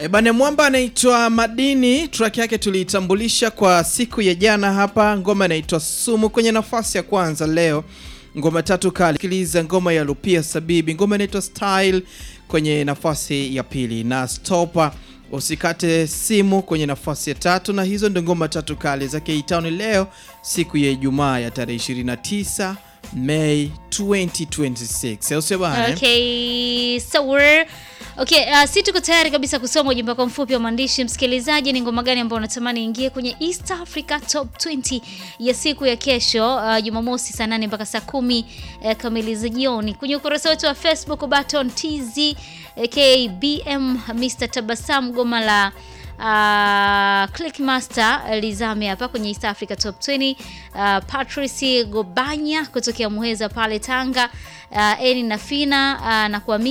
E bane mwamba anaitwa Madini, track yake tuliitambulisha kwa siku ya jana hapa. Ngoma inaitwa Sumu kwenye nafasi ya kwanza leo. Ngoma tatu kali, sikiliza ngoma ya Lupia Sabibi, ngoma inaitwa Style kwenye nafasi ya pili, na Stopa usikate simu kwenye nafasi ya tatu, na hizo ndio ngoma tatu kali za K-Town leo, siku ya Ijumaa ya tarehe 29 Mei 2026. Au sio bana? eh? Okay, so we're Okay, uh, si tuko tayari kabisa kusoma ujumbe wako mfupi wa maandishi. Msikilizaji, ni ngoma gani ambayo unatamani ingie kwenye East Africa Top 20 ya siku ya kesho uh, Jumamosi saa 8 mpaka saa kumi uh, kamili za jioni kwenye ukurasa wetu wa Facebook Baton TZ KBM Mr Tabasam goma la Uh, Clickmaster uh, lizame hapa kwenye East Africa Top 20. Uh, Patrice Gobanya kutokea Muheza pale Tanga. Uh, Eni Nafina uh, na kuamini